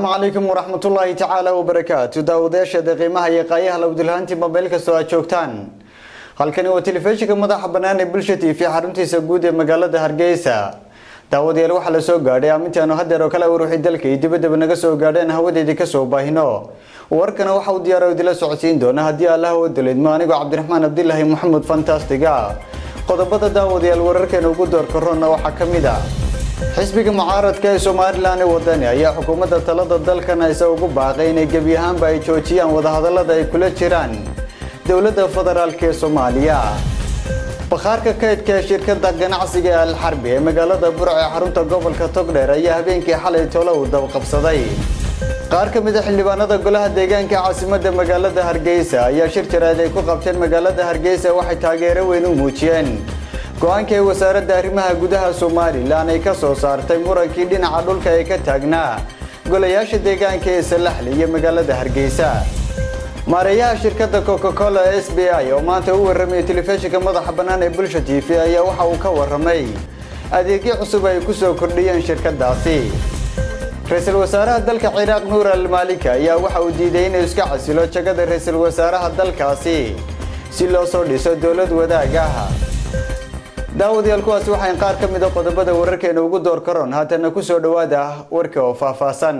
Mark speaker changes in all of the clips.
Speaker 1: asalaamu calaykum waraxmatullaahi tacaala wabarakaatu daawadayaasheeda qiimaha iyo qaayaha lawdulhaantiba meel kastoo aad joogtaan halkani waa telefishinka madaxa bannaan ee bulsha t v xaruntiisa guud ee magaalada hargeysa daawadayaal waxaa la soo gaadhay aamintaanu hadeer oo kale waruuxii dalka iyo dibadaba naga soo gaadheen hawadeedii kasoo baahino warkana waxa uu diyaara idila socodsiin doona haddii allah oo daleedmo anigoo cabdiraxmaan abdilaahi maxamed fantastiga qodobada daawadayaal wararkeena ugu doorka roonna waxaa ka mid a xisbiga mucaaradka ee somalilan ee wadani ayaa xukuumadda talada dalkan hayse ugu baaqay inay gebi ahaanba ay joojiyaan wadahadallada ay kula jiraan dowladda federaalk ee soomaaliya bakhaarka kaydka ee shirkadda ganacsiga ee alxarbi ee magaalada burc ee xarunta gobolka togdheer ayaa habeenkii xalay tolo uu dabqabsaday qaar ka mid a xildhibaanada golaha deegaanka caasimadda magaalada hargeysa ayaa shir jaraad ay ku qabteen magaalada hargeysa waxay taageero weyn u muujiyeen go-aanka ee wasaaradda arrimaha gudaha somalilan ay ka soo saartay murankii dhinaca dhulka ee ka taagnaa golayaasha deegaanka ee salaxli iyo magaalada hargeysa maareeyaha shirkadda coca cola s b i oo maanta u warramaya telefishinka madaxa bannaan ee bulsha t v ayaa waxa uu ka warramay adeegyo cusub ay ku soo kordhiyeen shirkaddaasi ra-iisul wasaaraha dalka ciraaq nuur almaalika ayaa waxa uu diiday inuu iska casilo jagada ra-iisul wasaaraha dalkaasi si loo soo dhiso dowlad wadaag ah daawadayaal kuwaasi waxayn qaar ka mid a qodobada wararkeena ugu door karoon haatana ku soo dhowaada warka oo faahfaahsan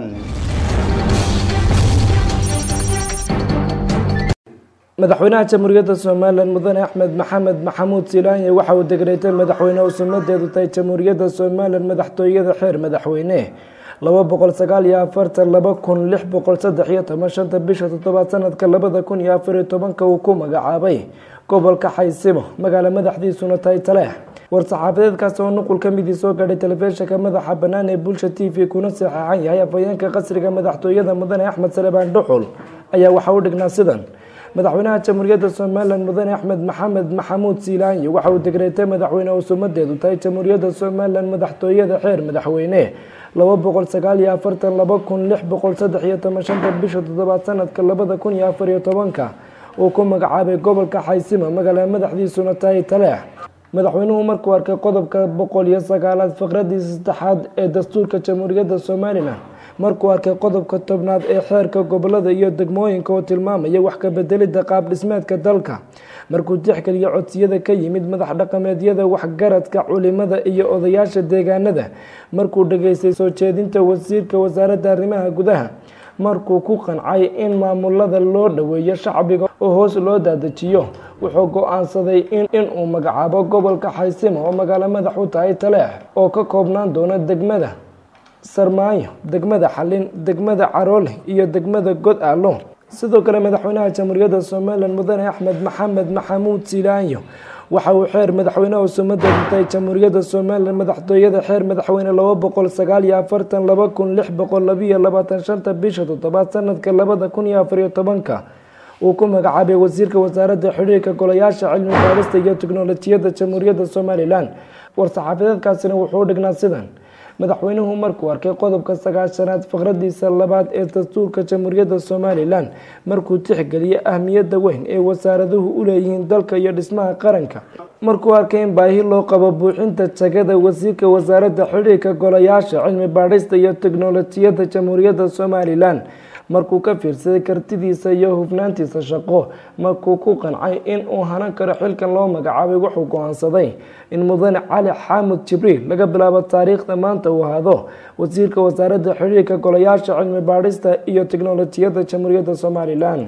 Speaker 2: madaxweynaha jamhuuriyadda somalilan mudane axmed maxamed maxamuud silaanye waxa uu degreetay madaxweyne uu sumadeedu tahay jamhuuriyadda somalilan madaxtooyada xeer madaxweyne laba boqol sagaal iyo afartan laba kun lix boqol saddex iyo toban shanta bisha toddobaad sanadka labada kun iyo afar iyo tobanka uu ku magacaabay gobolka xaysimo magaalo madaxdiisuna tahay taleex war-saxaafadeedkaasi oo nuqul ka midii soo gaadhay telefishinka madaxa bannaan ee bulsha t v kuna saxeexan yahay afhayeenka qasriga madaxtooyada mudane axmed salebaan dhuxul ayaa waxa u dhignaa sidan madaxweynaha jamhuuriyadda somalilan mudane axmed maxamed maxamuud siilaanyi waxa uu degreetay madaxweyne uu sumadeedu tahay jamhuuriyadda somalilan madaxtooyada xeer madaxweyne laba boqol sagaal iyo afartan laba kun lix boqol saddex iyo toban shanta bisha toddobaad sanadka labada kun iyo afar iyo tobanka uu ku magacaabay gobolka xaysimo magaalada madaxdiisuna tahay taleex madaxweynuhu markuu arkay qodobka boqol iyo sagaalaad faqradiisa saddexaad ee dastuurka jamhuuriyadda somalilan markuu arkay qodobka tobnaad ee xeerka gobolada iyo degmooyinka oo tilmaamaya wax ka bedelidda qaab dhismeedka dalka markuu tixgeliyo codsiyada ka yimid madax dhaqameedyada waxgaradka culimada iyo odayaasha deegaanada markuu dhageystay soo jeedinta wasiirka wasaaradda arrimaha gudaha markuu ku qancay in maamulada loo dhoweeyo shacbiga oo hoos loo daadajiyo wuxuu go-aansaday inuu magacaabo gobolka xaysimo oo magaalo madax u tahay taleex oo ka koobnaan doona degmada sarmaayo degmada xalin degmada caroole iyo degmada god aalo sidoo kale madaxweynaha jamhuuriyadda somalilan mudane axmed maxamed maxamuud silaanyo waxa uu xeer madaxweynehu sumadeedu tahay jamhuuriyadda somalilan madaxtooyada xeer madaxweyne laba boqol sagaal iyo afartan laba kun lix boqol labiyo labaatan shanta bisha toddobaad sanadka labada kun iyo afar iyo tobanka uu ku magacaabay wasiirka wasaaradda xidhiirka golayaasha cilmi baarista iyo teknolojiyadda jamhuuriyadda somalilan war-saxaafadeedkaasina wuxuu u dhignaa sidan madaxweynuhu markuu arkay qodobka sagaashanaad faqradiisa labaad ee dastuurka jamhuuriyadda somalilan markuu tixgeliyay ahmiyadda weyn ee wasaaraduhu u leeyihiin dalka iyo dhismaha qaranka markuu arkay in baahi loo qabo buuxinta jagada wasiirka wasaaradda xidhiirka golayaasha cilmi baadhista iyo teknolojiyadda jamhuuriyadda somalilan markuu ka fiirsaday kartidiisa iyo hufnaantiisa shaqo markuu ku qancay in uu hanan karo xilkan loo magacaabay wuxuu go-aansaday in mudane cali xaamud jibriil laga bilaabo taariikhda maanta uu ahaado wasiirka wasaaradda xidhiirka golayaasha cilmi baadhista iyo teknolojiyadda jamhuuriyadda somalilan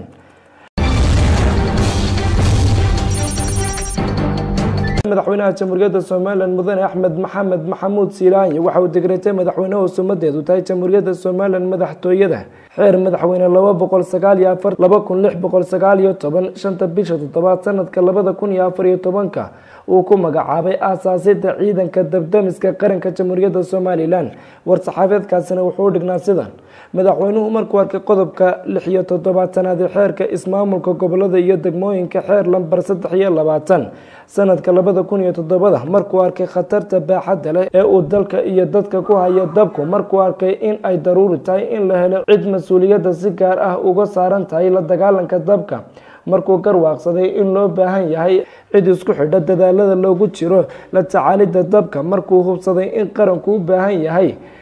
Speaker 2: madaxweynaha jamhuuriyadda somalilan mudane axmed maxamed maxamuud siilaanyi waxa uu degreetay madaxweynehu sumadeedu tahay jamhuuriyadda somalilan madaxtooyada xeer madaxweyne laba boqol sagaal iyo afar laba kun lix boqol sagaal iyo toban shanta bisha toddobaad sanadka labada kun iyo afar iyo tobanka uu ku magacaabay aasaasida ciidanka dabdamiska qaranka jamhuuriyadda somalilan war-saxaabeedkaasina wuxuu u dhignaa sidan madaxweynuhu markuu arkay qodobka lix iyo toddobaatanaad ee xeerka ismaamulka gobolada iyo degmooyinka xeer lambar saddex iyo labaatan sanadka labada kun iyo toddobada markuu arkay khatarta baaxadda leh ee uu dalka iyo dadka ku haya dabku markuu arkay in ay daruuri tahay in la helo cid mas-uuliyadda si gaar ah uga saaran tahay la dagaalanka dabka markuu garwaaqsaday in loo baahan yahay cid isku xidha dadaalada loogu jiro la tacaalidda dabka markuu hubsaday in qaranku u baahan yahay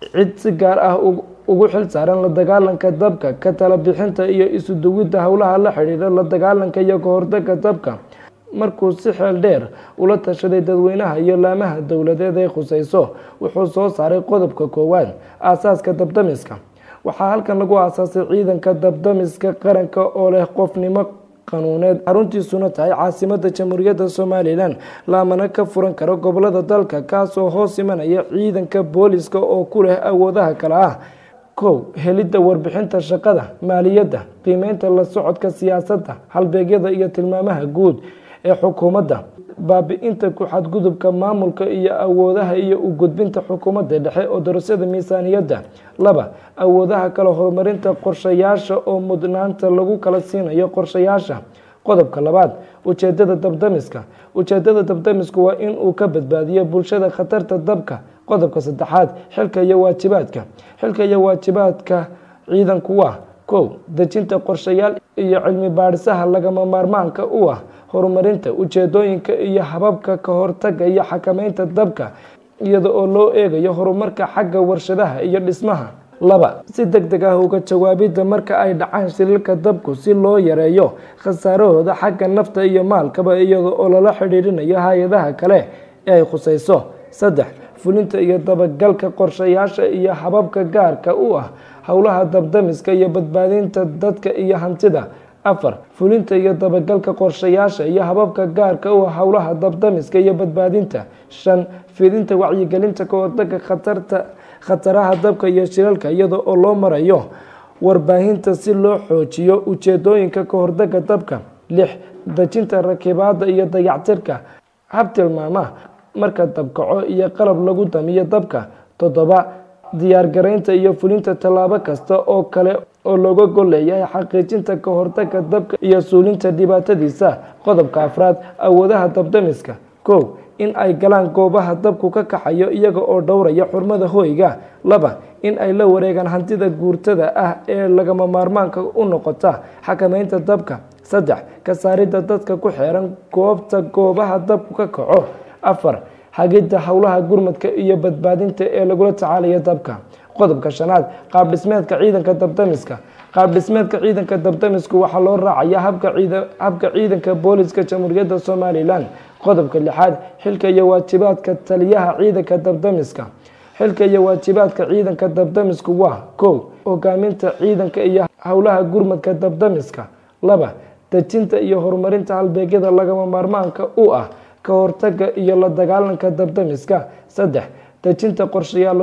Speaker 2: cid si gaar ah ugu xil saaran la dagaalanka dabka ka tala bixinta iyo isu duwidda howlaha la xidhiidha la dagaalanka iyo kahortaga dabka markuu si xeel dheer ula tashaday dadweynaha iyo laamaha dowladeed ee khuseyso wuxuu soo saaray qodobka koowaad aasaaska dabdamiska waxaa halkan lagu aasaasay ciidanka dabdamiska qaranka oo leh qofnimo qanuuneed xaruntiisuna tahay caasimada jamhuuriyadda somalilan laamana ka furan karo gobolada dalka kaasoo hoos imanaya ciidanka booliska oo ku leh awoodaha kale ah kow helidda warbixinta shaqada maaliyadda qiimeynta la socodka siyaasadda halbeegyada iyo tilmaamaha guud ee xukuumadda baabi-inta ku-xadgudubka maamulka iyo awoodaha iyo u gudbinta xukuumadda dhexe oo darasada miisaaniyadda laba awoodaha kale horumarinta qorshayaasha oo mudnaanta lagu kala siinayo qorshayaasha qodobka labaad ujeedada dabdamiska ujeedada dabdamisku waa in uu ka badbaadiyo bulshada khatarta dabka qodobka saddexaad xilka iyo waajibaadka xilka iyo waajibaadka ciidanku waa kow dejinta qorshayaal iyo cilmi baadhisaha lagama maarmaanka u ah horumarinta ujeedooyinka iyo hababka ka hortaga iyo xakameynta dabka iyada oo loo eegayo horumarka xagga warshadaha iyo dhismaha laba si deg deg ah uga jawaabidda marka ay dhacaan shililka dabku si loo yareeyo khasaarahooda xagga nafta iyo maalkaba iyada oo lala xidhiidhinayo hay-adaha kale ee ay khuseyso saddex fulinta iyo dabagalka qorshayaasha iyo hababka gaarka u ah howlaha dabdamiska iyo badbaadinta dadka iyo hantida afar fulinta iyo dabagalka qorshayaasha iyo hababka gaarka u ah howlaha dabdamiska iyo badbaadinta shan fidinta wacyigelinta kahortaga khatarta khataraha dabka iyo shilalka iyada oo loo marayo warbaahinta si loo xoojiyo ujeedooyinka kahortaga dabka lix dejinta rakibaada iyo dayactirka habtilmaama marka dabkaco iyo qalab lagu damiyo dabka toddoba diyaargaraynta iyo fulinta tallaabo kasta oo kale oo looga gol leeyahay xaqiijinta kahortaga dabka iyo suulinta dhibaatadiisa qodobka afraad awoodaha dabdamiska kow in ay galaan goobaha dabku ka kaxayo iyaga oo dhowraya xurmada hoyga laba in ay la wareegaan hantida guurtada ah ee lagama maarmaanka u noqota xakameynta dabka saddex ka saaridda dadka ku xeeran goobta goobaha dabku ka kaco afar hagidda howlaha gurmadka iyo badbaadinta ee lagula tacaalaya dabka qodobka shanaad qaab dhismeedka ciidanka dabdamiska qaab dhismeedka ciidanka dabdamisku waxaa loo raacaya habka ciidanka booliska jamhuuriyadda somalilan qodobka lixaad xilka iyo waajibaadka taliyaha ciidanka dabdamiska xilka iyo waajibaadka ciidanka dabdamisku waa kow hogaaminta ciidanka iyo howlaha gurmadka dabdamiska laba dejinta iyo horumarinta halbeegyada lagama maarmaanka u ah ka hortaga iyo la dagaalanka dabdamiska saddex dejinta qorshayaal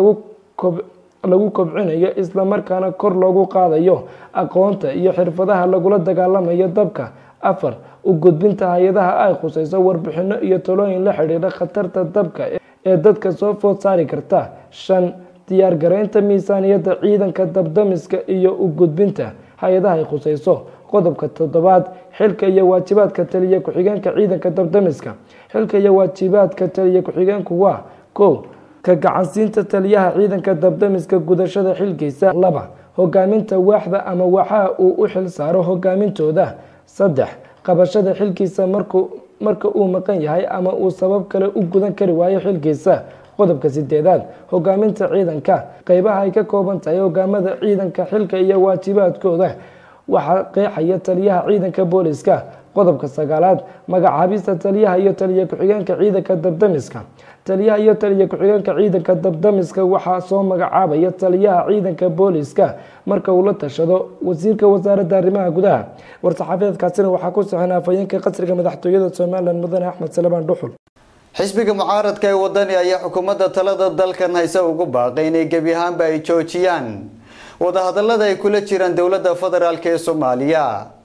Speaker 2: lagu kobcinayo islamarkaana kor loogu qaadayo aqoonta iyo xirfadaha lagula dagaalamayo dabka afar u gudbinta hay-adaha ay khuseyso warbixino iyo talooyin la xidhiidha khatarta dabka ee dadka soo food saari karta shan diyaargaraynta miisaaniyadda ciidanka dabdamiska iyo u gudbinta hay-adaha ay khuseyso qodobka toddobaad xilka iyo waajibaadka taliya ku-xigeenka ciidanka dabdamiska xilka iyo waajibaadka taliya ku-xigeenku waa kow ka gacansiinta taliyaha ciidanka dabdamiska gudashada xilkiisa laba hogaaminta waaxda ama waxaa uu u xil saaro hogaamintooda saddex qabashada xilkiisa marka uu maqan yahay ama uu sabab kale u gudan kari waayo xilkiisa qodobka sideedaad hogaaminta ciidanka qeybaha ay ka kooban tahay hogaamada ciidanka xilka iyo waajibaadkooda waxaa qeexaya taliyaha ciidanka booliska qodobka sagaalaad magacaabista taliyaha iyo taliya ku-xigeenka ciidanka dabdamiska taliyaha iyo taliya ku-xigeenka ciidanka dabdamiska waxaa soo magacaabaya taliyaha ciidanka booliska marka uu la tashado wasiirka wasaaradda arrimaha gudaha war-saxaafadeedkaasina waxaa ku saxan afhayeenka qasriga madaxtooyada somalilan mudane axmed salebaan dhuxul
Speaker 1: xisbiga mucaaradka ee wadani ayaa xukuumadda talada dalkan hayse ugu baaqay inay gebi ahaanba ay joojiyaan wadahadalada ay kula jiraan dowladda federaalk ee soomaaliya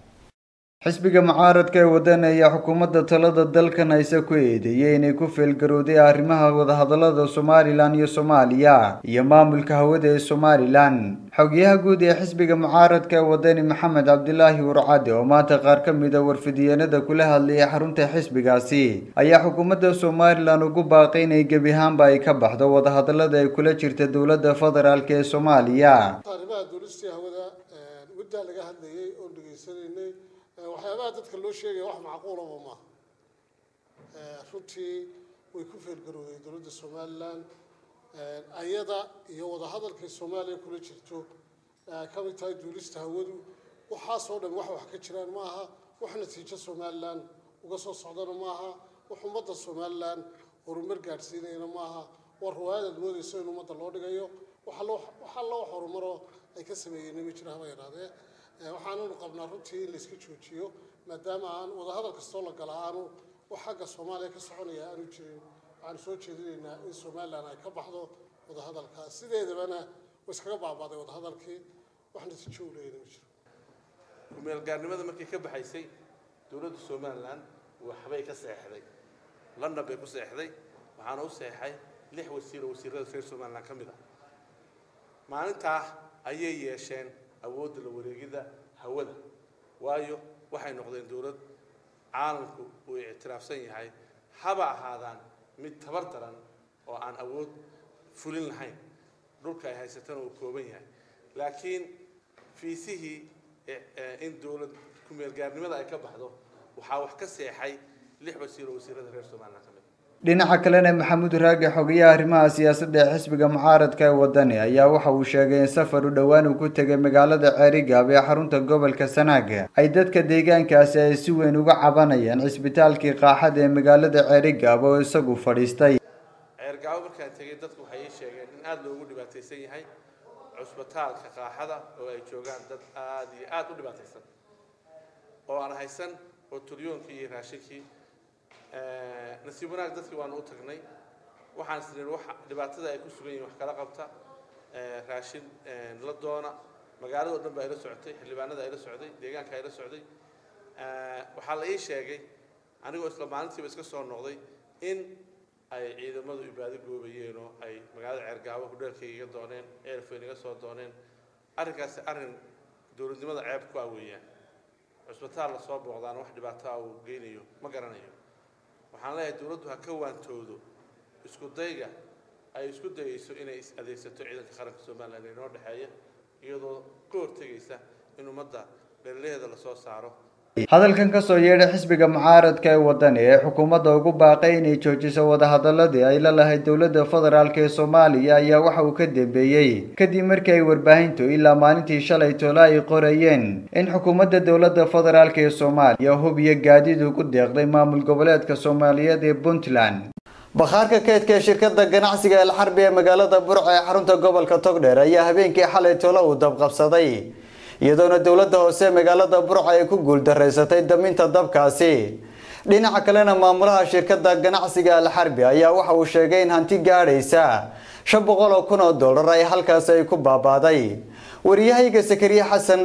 Speaker 1: xisbiga mucaaradka ee wadani ayaa xukuumadda talada dalkan hayse ku eedeeyey inay ku feelgarowday arrimaha wadahadalada somalilan iyo soomaaliya iyo maamulka hawada ee somalilan xogyaha guud ee xisbiga mucaaradka ee wadani maxamed cabdilaahi warcade oo maanta qaar ka mid a warfidiyeenada kula hadlayay xarunta xisbigaasi ayaa xukuumadda somalilan ugu baaqay inay gebi ahaanba ay ka baxdo wadahadalada ay kula jirta dowladda federaalk ee soomaaliya
Speaker 3: arrimaha duulistii hawada muddaa laga hadlayay oon dhegaysanaynay waxyaabaha dadka loo sheegaya wax macquulaba maaha runtii way ku feelgarowday dowladda somalilan ayada iyo wadahadalkay soomaaliya kula jirto ka mid tahay duulista hawadu waxaasoo dhan wax wax ka jiraan ma aha wax natiijo somalilan uga soo socdana ma aha wax ummadda somalilan horumar gaadhsiinayana ma aha waa ruwaayadaad moodayso in ummadda loo dhigayo wax alla wax horumaroo ay ka sameeyeen ma jira haba yidhahdee waxaananu qabnaa runtii in layska joojiyo maadaama aan wadahadal kastoo la gala aanu wax xagga soomaaliya ka soconaya aanu jirin waxaanu soo jeedinaynaa in somalilan ay ka baxdo wadahadalkaas sideedabana way iskaga baabaaday wadahadalkii wax natiijo u leeyana ma jiro
Speaker 4: kumeelgaarnimada markii ka baxaysay dowladda somalilan waxbay ka seexday london bay ku seexday waxaana u seexay lix wasiir oo wasiirada reer somalilan ka mid ah maalintaa ayay yeesheen awoodda la wareegida hawada waayo waxay noqdeen dowlad caalamku uu ictiraafsan yahay haba ahaadaan mid tabar daran oo aan awood fulin lahayn dhulka ay haysatana uu kooban yahay laakiin fiisihii in dowlad kumeelgaarnimada ay ka baxdo waxaa wax ka seexay lix wasiir oo wasiirada reer somalilan ka mid
Speaker 1: dhinaca kalena maxamuud raage xogayaha arrimaha siyaasadda ee xisbiga mucaaradka ee wadani ayaa waxa uu sheegay in safar u dhowaan uu ku tegay magaalada ceerigaab ee xarunta gobolka sanaag ay dadka deegaankaasi ay si weyn uga cabanayaan cisbitaalkii qaaxada ee magaalada ceerigaab oo isagu fadhiistay
Speaker 4: ceergaabo markaan tegay dadku waxay ii sheegeen in aada loogu dhibaataysan yahay cusbitaalka qaaxada oo ay joogaan dad aada iyo aada u dhibaataysan oo aan haysan oo turyoonkii iyo raashinkii nasiib wanaag dadkii waanu u tagnay waxaan isniin wax dhibaatada ay ku sugan yihiin wax kala qabta raashin la doona magaalada o dhan baa ila socotay xildhibaanada ila socday deegaanka ila socday waxaa la ii sheegay anigoo isla maalintiiba iska soo noqday in ay ciidamadu ibaado goobayeen oo ay magaalada ceergaabo hudheelkayga iga dooneen ceelfoyn iga soo dooneen arrinkaasi arrin dowladnimada ceeb ku ah weeyaan cusbitaal lasoo booqdaana wax dhibaato ah uu geynayo ma garanayo waxaan leeyahay dowladdu ha ka waantoodo isku dayga ay isku dayayso inay is adeegsato ciidanka qaranka somalilan ee inoo dhexeeya iyadoo ka hortegaysa in ummadda dhallilaheeda lasoo saaro
Speaker 1: hadalkan kasoo yeedhay xisbiga mucaaradka ee wadani ee xukuumadda ugu baaqay inay joojiso wadahadaladii ay la lahayd dowladda federaalk ee soomaaliya ayaa waxa uu ka dambeeyey kadib markii ay warbaahintu ilaa maalintii shalay toola ay qorayeen in xukuumadda dowladda federaalk ee soomaaliya hub iyo gaadiid ugu deeqday maamul goboleedka soomaaliyeed ee puntland bakhaarka keydka ee shirkadda ganacsiga elxarbi ee magaalada burca ee xarunta gobolka togdheer ayaa habeenkii xalay toola uu dabqabsaday iyadoona dowladda hoose magaalada burca ay ku guuldaraysatay daminta dabkaasi dhinaca kalena maamulaha shirkadda ganacsiga alxarbi ayaa waxa uu sheegay in hanti gaadhaysa shan boqol oo kun oo dollar ay halkaasi ay ku baabaaday wariyahayga sakariye xasan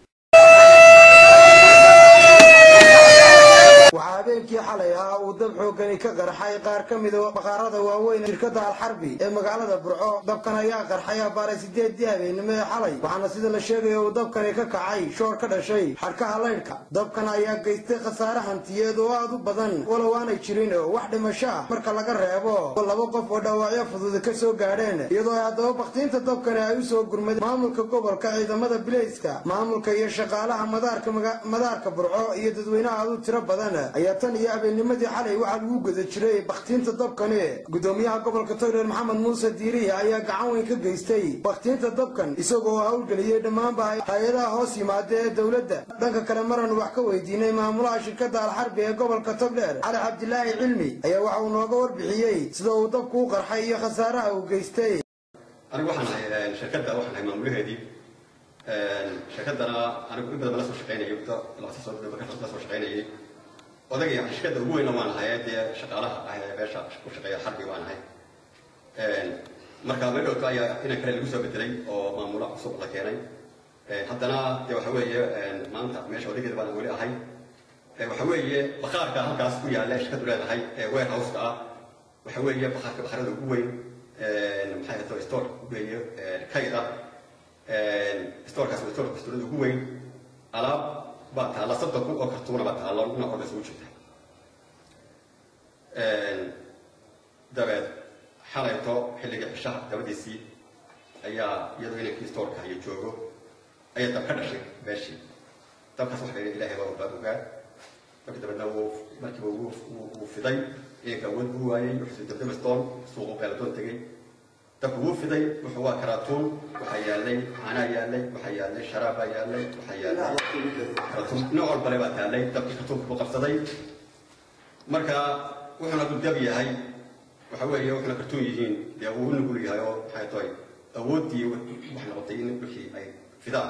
Speaker 5: waxaa habeenkii xalay ahaa uu dab xoogani ka qarxay qaar ka mida bakhaarada waaweyn shirkadda alxarbi ee magaalada burco dabkan ayaa qarxay abaaray sideedii habeenimo ee xalay waxaana sida la sheegaya uu dabkani ka kacay shoor ka dhashay xadhkaha laydhka dabkan ayaa geystay khasaare hantiyeed oo aad u badan walow aanay jirin wax dhimasho ah marka laga reebo laba qof oo dhaawacyo fudud ka soo gaadheen iyadoo ay haddaba bakhtiinta dabkani ay u soo gurmadeen maamulka gobolka ciidamada bilayska maamulka iyo shaqaalaha madaarka burco iyo dadweynaha aad u tiro badan ayaa tan iyo habeennimadii xalay waxaa lagu guda jiray bakhtiinta dabkani gudoomiyaha gobolka togdheer maxamed muuse diirihi ayaa gacan weyn ka geystay bakhtiinta dabkan isagoo howlgeliyey dhammaanba hay-adaha hoos yimaada ee dowladda dhanka kale maranu wax ka weydiinay maamulaha shirkadda alxarbi ee gobolka togdheer cali cabdilaahi cilmi ayaa waxa uu nooga warbixiyey sida uu dabku u qarxay iyo khasaaraha uu geystay
Speaker 6: anigu waxaan ahay shirkadda waxaan ahay maamulaheedii shirkaddana anigu in badan bala soo shaqaynayay muddo labatan sano markaa la soo shaqaynayay odagay shirkadda ugu weyna waan ahay dee shaqaalaha ah ee meesha ku shaqeeya xarbi waan ahay marka meedhowka ayaa inan kale lagu soo bedelay oo maamula cusub la keenay haddana dee waxa weeye maanta meesha odageeda baan weli ahay waxa weeye bakhaarka halkaas ku yaalla shirkaddu leedahay ee warehouseka ah waxa weeye bakhaarka bakhaarada ugu weyn maxay hato store weeye kayd ah storekaas waa storeka storada ugu weyn alaab baa taalla soddon kun oo kartuuna baa taalla dhinac walba isugu jirta dabeed xalayto xilligii cishaha dabadiisii ayaa iyadoo inankii storeka iyo joogo ayaa dab ka dhashay meeshii dabkaas waxa la ilaahay baa baa ogaa markii dabeedna wuu markiiba wuu fiday inanka awood buu waayey wuxuu dabdaba stone suuqu qeeladoon tegey dabku wuu fiday wuxuu waa karaatuun waxaa yaalay caanaa yaalay waxaa yaalay sharaabaa yaalay waxaa yaalay karatuun nooc walbale baa taallay dabkii kartuunka ku qabsaday marka wuxuuna hadduu dab yahay waxa weeye wuxuuna kartuun yihiin dee uu u nugul yahay oo maxay tahay awooddii waxay noqotay in wixii ay fidaan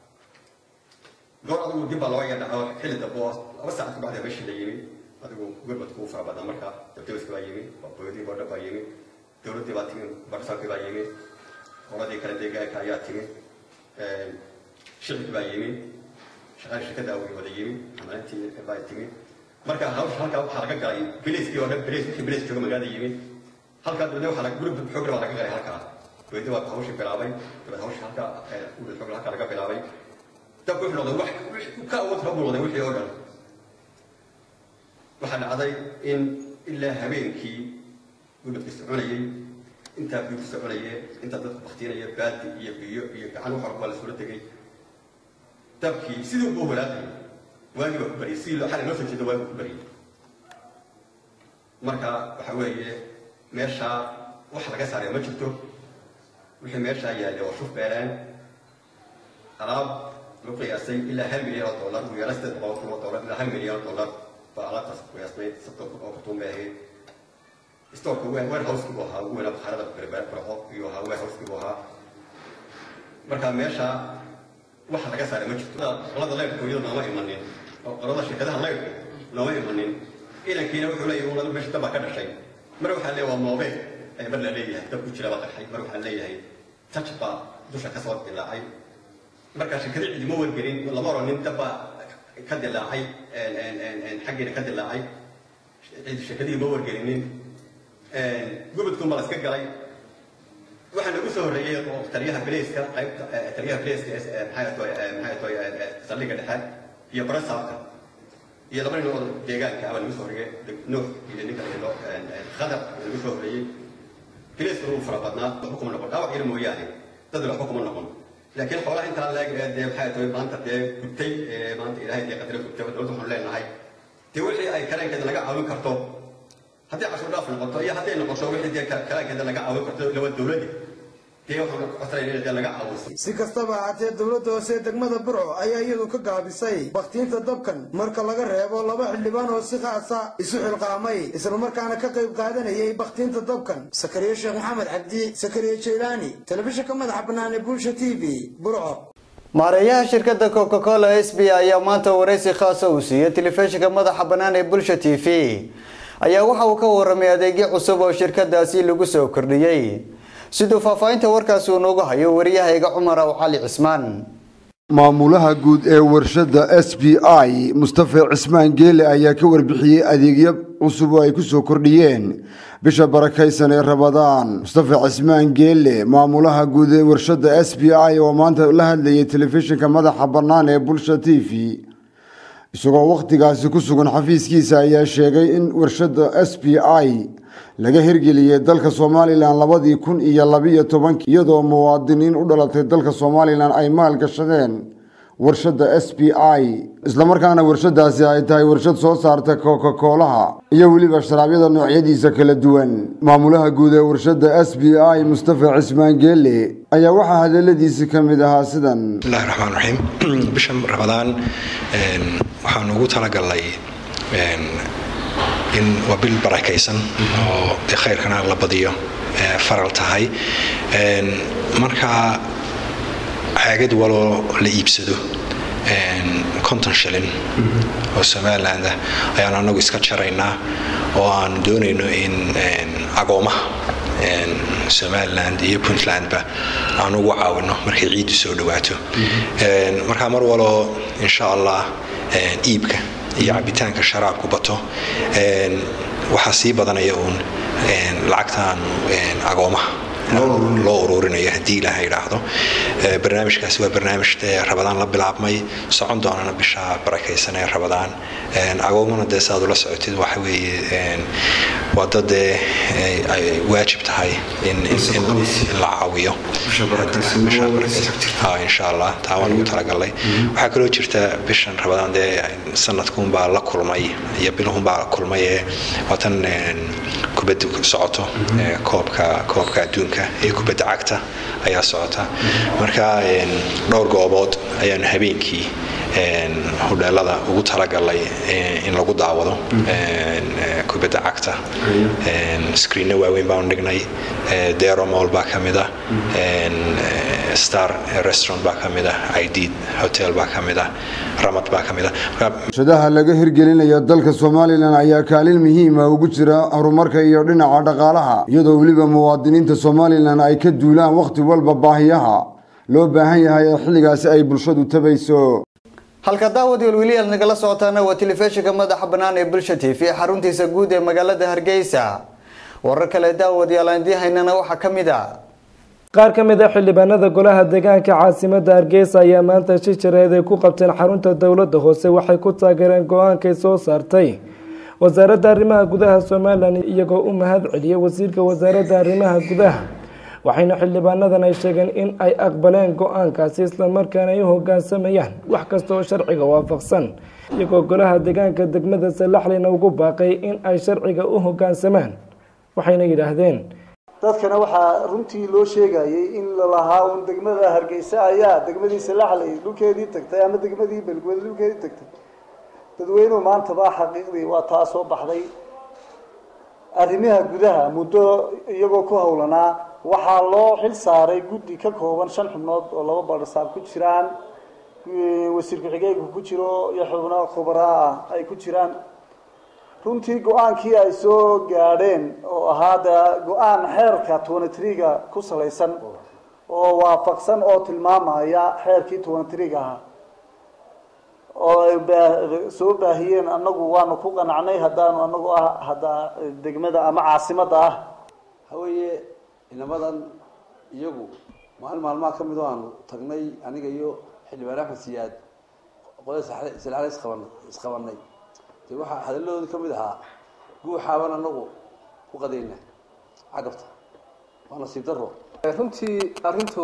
Speaker 6: goor adigu dib baa loo yadhaco xilli dambe oo laba saacad ka bacda meeshii la yimi adigu gurmadku u fara badan marka dabdabiska baa yimi boodii boodha baa yimi dowladdii baa timi barsankii baa yimi qoladii kale deegaanka ayaa timi shicibkii baa yimi shaqada shirkadda awgi wada yimi xamalintii baa timi marka hawsha halkaa waxaa laga galay biliskii oo dhan bilis wixii bilis jooga magaalada yimi halkaa dabadna waxaa laga gurub xoog baa laga galay halkaa dowladda waa hawshii bilaabay dabad hawsha halkaa gurub xoog halkaa laga bilaabay dabku wuxuu noqday wax ka awood rab noqday wixii oo dhan waxaa dhacday in ilaa habeenkii gurmadka soconayay intaa biyo ku soconaya intaa dadku baktiinaya baadi iyo biyo iyo gacan wax walba la sula tegay dabkii sidii ugu walaaqayay waagii baa ku bariyay sidii loo xalay noo soo jeeda waagii ku bariyay marka waxa weeye meeshaa wax laga saaraya ma jirto wixii meeshaa yaallay waa shuf beereen alaab lagu qiyaasay ilaa hal milyan oo dollar ugu yaraan sideed boqol kun oo dollar ilaa hal milyan oo dollar baa alaabtaas ku qiyaasmay soddon kun oo kartuun bay ahayd stoorka warehouseki buu ahaa ugu weynaa bakhaarada barco iyo ahaa warehouseki buu ahaa marka meesha waxa laga saaray ma jirto qolada leyrku iyadu nooma imanin oo qolada shirkadaha leyrku nooma imanin inankiina wuxuu leeyahay unadu meesha dab baa ka dhashay mar waxaa leeyahay waa moobeel ayaa mar la leeyahay dab ku jira baa qarxay mar waxaa leeyahay touch baa dusha kasoo dilaacay marka shirkada cidima wargelin lama oran nin dab baa ka dilaacay xaggiina ka dilaacay shirkadihii ma wargelinin gubadkun baa la iska galay waxaa nagu soo horreeyey oo taliyaha bileyska qaybta taliyaha bileyska maxay tahay saldhigga dhexe iyo barasaabka iyo laba nin oo deegaanka abaa nagu soo horreeyey nuux iyo ninka la yidhahdo khadar nagu soo horreeyey bileyskuna wuu fara badnaa waxba kuma noqon dhaawac yar mooyaane dadna waxba kuma noqon laakiin xoolaha intaa leeg dee maxay tahay maanta dee gubtay maanta ilaahay dee qadara gubtay dowladda waxaanu leenahay dee wixii ay kareenkeeda laga caawin karto haddii cashuur dhaaf noqoto iyo hadday noqoto wixii dee kalaankeeda laga caawin karto laba dowladda dee waxaan codsanayna in dee laga caawiso
Speaker 5: si kastaba ahaatee dowladda hoose degmada burco ayaa iyadu ka gaabisay bakhtiinta dabkan marka laga reebo laba xildhibaan oo si khaasa isu xilqaamay islamarkaana ka qayb qaadanayay bakhtiinta dabkan sakariye sheekh maxamed cabdi sakariye jeylaani telefishinka madaxa bannaan ee bulsha t v burco
Speaker 1: maareeyaha shirkadda coca cola s b ayaa maanta waraysi khaasa uu siiyey telefishinka madaxa bannaan ee bulsha t v ayaa waxa uu ka waramay adeegyo cusub oo shirkadaasi lagu soo kordhiyey siduu faahfaahinta warkaasi uu noogu hayo waryahayga cumar aw cali cismaan
Speaker 7: maamulaha guud ee warshadda s b i mustafa cismaan geele ayaa ka warbixiyey adeegyo cusub oo ay ku soo kordhiyeen bisha barakaysan ee rabadaan mustafa cismaan geele maamulaha guud ee warshadda s b i oo maanta la hadlayay telefishinka madaxa bannaan ee bulsha t v isagoo wakhtigaasi ku sugan xafiiskiisa ayaa sheegay in warshadda s b i laga hirgeliyey dalka somalilan labadii kun iyo labiyo tobankii iyadoo muwaadiniin u dhalatay dalka somalilan ay maalgashadeen warshadda s b i islamarkaana warshadaasi ay tahay warshad soo saarta kokakoolaha iyo weliba sharaabyada noocyadiisa kala duwan maamulaha guud ee warshadda s b i mustafa cismaan geele ayaa waxaa hadaladiisi ka mid ahaa sidan
Speaker 8: bismillahi raxmaan raxiim bishan rabadaan waxaan ugu talagalnay in waa bil barakaysan oo khayrkana la badiyo faral tahay marka caagad waloo la iibsado konton shilin oo somaliland ah ayaan anagu iska jaraynaa oo aan doonayno in agoomaha somaliland iyo puntlandba aan ugu caawino markay ciiddu soo dhawaato markaa mar waloo insha allah iibka iyo cabitaanka sharaabku bato waxaa sii badanaya uun lacagtaan agoomaha loo ururinayo haddii ilaaha idhaahdo barnaamijkaasi waa barnaamij rabadaan la bilaabmay socon doonana bisha barakaysan ee rabadaan agoomana dee saaad ula socotid waxa weeye waa dad dee ay waajib tahay in la caawiyo insha allah taa waan ugu talagalnay waxaa kaloo jirta bishan rabadaan dee sanadkuunbaa la kulmay iyo bilahunbaa kulmay ee waatan kubadda socoto koobka koobka adduunka adduunka ee kubadda cagta ayaa socota marka dhowr goobood ayaanu habeenkii hodheelada ugu talagalay in lagu daawado kubadda cagta screenno waaweyn baanu dhignay deromol baa ka mid ah star restaurant baa ka mid ah idid hotel baa ka mid ah ramad baa ka mid ah
Speaker 7: warshadaha laga hirgelinaya dalka somalilan ayaa kaalin muhiima ugu jira horumarka iyo dhinaca dhaqaalaha iyadoo weliba muwaadiniinta somalilan ay ka duulaan wakhti walba baahiyaha loo baahan yahay ee xilligaasi ay bulshadu tabayso
Speaker 1: halka daawad welweli aad nagala socotaana waa telefishinka madaxa bannaan ee bulsha t v xaruntiisa guud ee magaalada hargeysa warar kale daawad yaalaandiyahaynana waxaa ka mid a
Speaker 2: qaar ka mid a xildhibaanada golaha deegaanka caasimadda hargeysa ayaa maanta shi jareed ay ku qabteen xarunta dowladda hoose waxay ku taageereen go-aankay soo saartay wasaaradda arrimaha gudaha somalilan iyagoo u mahad celiyay wasiirka wasaaradda arrimaha gudaha waxayna xildhibaanadan ay sheegeen in ay aqbaleen go-aankaasi islamarkaana ay u hogaansamayaan wax kasta oo sharciga waafaqsan iyagoo golaha deegaanka degmada salaxleyna ugu baaqay in ay sharciga u hogaansamaan waxayna yidhaahdeen
Speaker 9: dadkana waxaa runtii loo sheegayay in lalahaa un degmada hargeysa ayaa degmadii salaxley dhulkeedii tagtay ama degmadii belgwed dhulkeedii tagtay dadweynuhu maantaba xaqiiqdii waa taa soo baxday arrimaha gudaha muddo iyagoo ku howlanaa waxaa loo xil saaray guddi ka kooban shan xubnood oo laba badhasaab ku jiraan wasiir ku-xigeenka ku jiro iyo xubno khubaraa ah ay ku jiraan runtii go-aankii ay soo gaadheen oo ahaa de go-aan xeerka twenty three-ga ku salaysan oo waafaqsan oo tilmaamaya xeerkii twenty three-ga ahaa oo ay soo baahiyeen annagu waanu ku qanacnay haddaanu anagu ah hadda degmada ama caasimadda ah
Speaker 10: haweeye inamadan iyagu maalin maalmaha ka mid oo aanu tagnay aniga iyo xildhibaan axmed siyaad qolada salaale isqaban isqabanay de waxaa hadaladoodii ka mid ahaa guuxaaban anagu ku qadayna cagabta waa nasiib daro
Speaker 11: runtii arrintu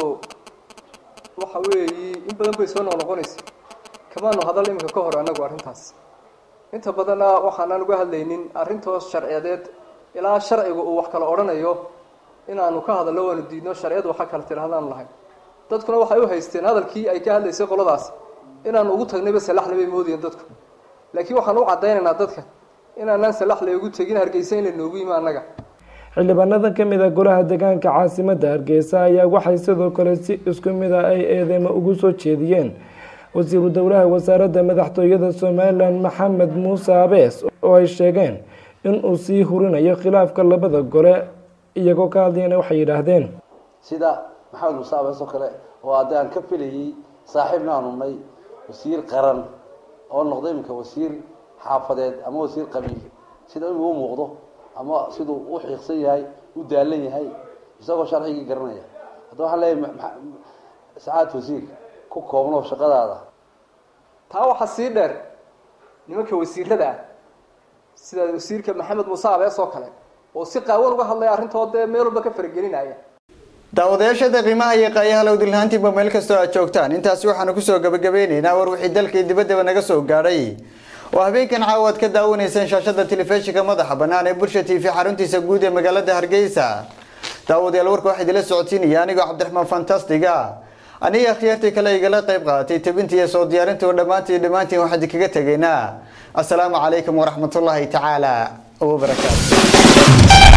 Speaker 11: waxa weeyi in badan bay soo noqnoqonaysa kamaanu hadal iminka ka hor anagu arrintaas inta badanna waxaanaan uga hadlaynin arrintoos sharciyadeed ilaa sharcigu uu wax kala odhanayo inaanu ka hadallo waanu diidno sharciyadu waxa kala tidhahdaanu lahayn dadkuna waxay u haysteen hadalkii ay ka hadlaysay qoladaas inaanu ugu tagnayba salaxle bay moodayeen dadku laakiin waxaan u caddaynaynaa dadka inaanaan salaxle ugu tegin hargeysa in la noogu yimi annaga
Speaker 2: xildhibaanadan ka mid a golaha deegaanka caasimadda hargeysa ayaa waxay sidoo kale si isku mid a ay eedeymo ugu soo jeediyeen wasiiru dowlaha wasaaradda madaxtooyada somalilan maxamed muuse abees oo ay sheegeen inuu sii hurinayo khilaafka labada gole iyagoo ka hadlayana waxay yidhaahdeen
Speaker 10: sida maxamed muuse abees oo kale oo hadda aan ka filayay saaxiibna aanu nay wasiir qaran oo noqday iminka wasiir xaafadeed ama wasiir qabiil sida inuu u muuqdo ama siduu u xiiqsan yahay u daalan yahay isagoo sharcigii garanaya hadda waxaan leeyahay sacaad wasiir ku koobno shaqadaada
Speaker 11: taa waxaa sii dheer nimanka wasiirada ah sida wasiirka maxamed muuse abees oo kale oo si qaawan uga hadlaya arrintoo dee meel walba ka faragelinaya
Speaker 1: daawadayaashada qiimaha iyo qaayaha lowdilhaantiinba meel kastoo aad joogtaan intaasi waxaanu kusoo gabagabeyneynaa war wixii dalkii dibaddaba naga soo gaadhay oo habeenkan caawa aad ka daawanaysaan shaashada telefishinka madaxa bannaan ee bulsha t v xaruntiisa guud ee magaalada hargeysa daawadayaal warka waxaa idila socodsiinaya anigoo cabdiraxmaan fantastiga aniga akhyaartii kale igala qayb qaadatay tabintii iyo soo diyaarintii oo dhammaantii dhammaantiin waxaan idinkaga tegaynaa assalaamu calaykum waraxmatullaahi tacaala wabarakaatu